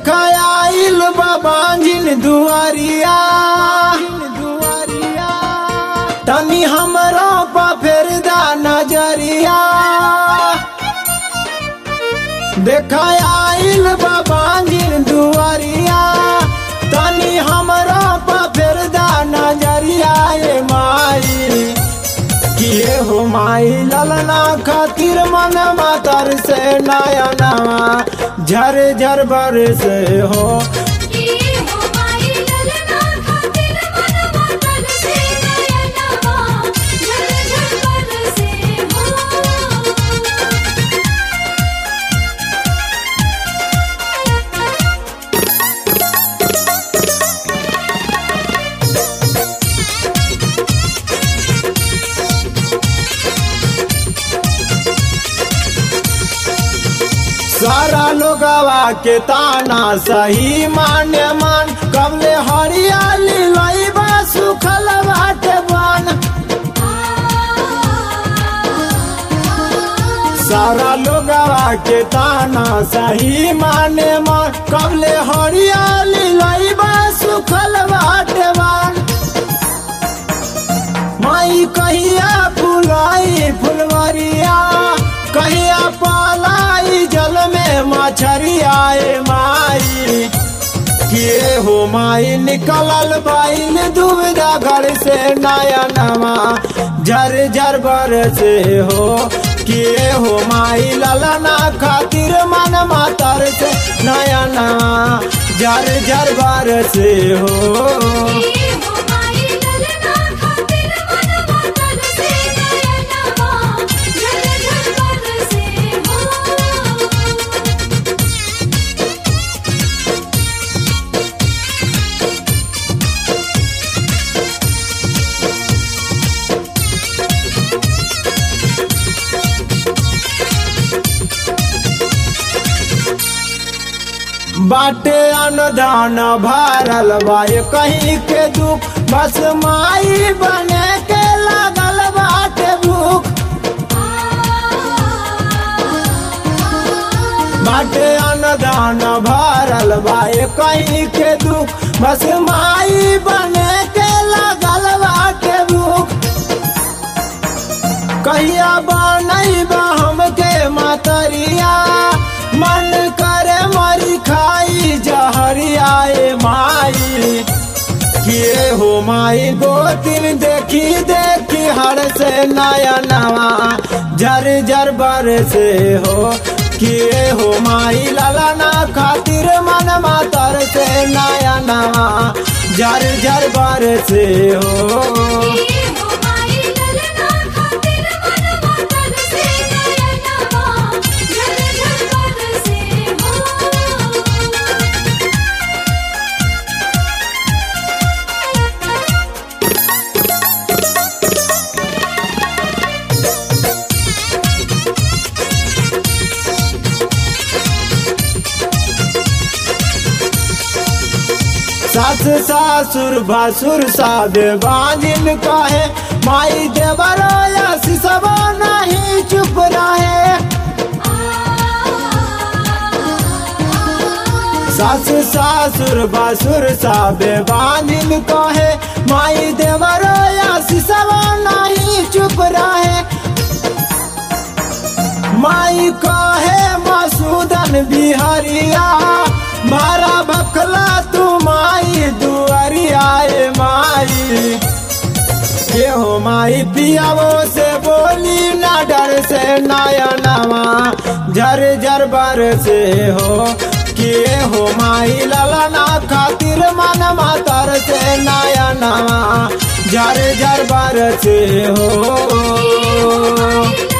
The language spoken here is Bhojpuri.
देखा आइल बाबाजिन दुआरिया दुआरिया तनी हमरो पा फेर दा नजरिया देखा आइल बाबाजिन दुआरिया तनी हमरो पा फेर दा नजरिया ए माई किए हो माई ललना खातिर मन मातर से नया नवा झर झर बर से हो ये हो माई ललना खातिर मन मातल से नयनवा झल झल बरसे हो सारा लोगवा के ताना सही मान्य मान कबले हरियाली लईबा सुखल बाटे बन सारा लोगवा के ताना सही माने मान कबले हरियाली लईबा सुखल बाटे बन माई कहिया फुलाई फुलवरिया कहिया पालाई जल में मछरिया ए माई किए हो माई निकलल बाइल दुविधा घर से नया नवा झर झर बर से हो किए हो माई ललना खातिर मन मातर से नया नवा झर झर बर से हो ये हो माई ललना खातिर मन मातल से नयनवा झल झल बरसे हो बाटे अनुदान भरल बाए कहीं के दुख बस माई बने के लागल बाटे भूख बाटे अनुदान भरल बाए कहीं के दुख बस माई बने के लागल बाटे भूख कहिया बनैबा हमके मतरिया मन करे मरी खाई जहरिया ए माई किए हो माई गोतिन देखी देखी हर से नया नवा झर झर बर से हो किए हो माई ललना खातिर मन मातर से नया नवा झर झर बर से हो ये हो माई ललना खातिर मन मातल से नयनवा झल झल बरसे हो सास सासुर भासुर सादे बाजिन कहे माई देवराया सिसवा नहीं चुप रहे सास सासुर भासुर सादे बाजिन कहे माई देवराया सिसवा नहीं चुप रहे माई कहे मसूदन बिहरिया मारा बखला तू माई दुआरिया ए माई के हो माई पियावो से बोली ना डर से नया नवा झर झर बर से हो किए हो माई ललना खातिर मन मातर से नया नवा झर झर बर से हो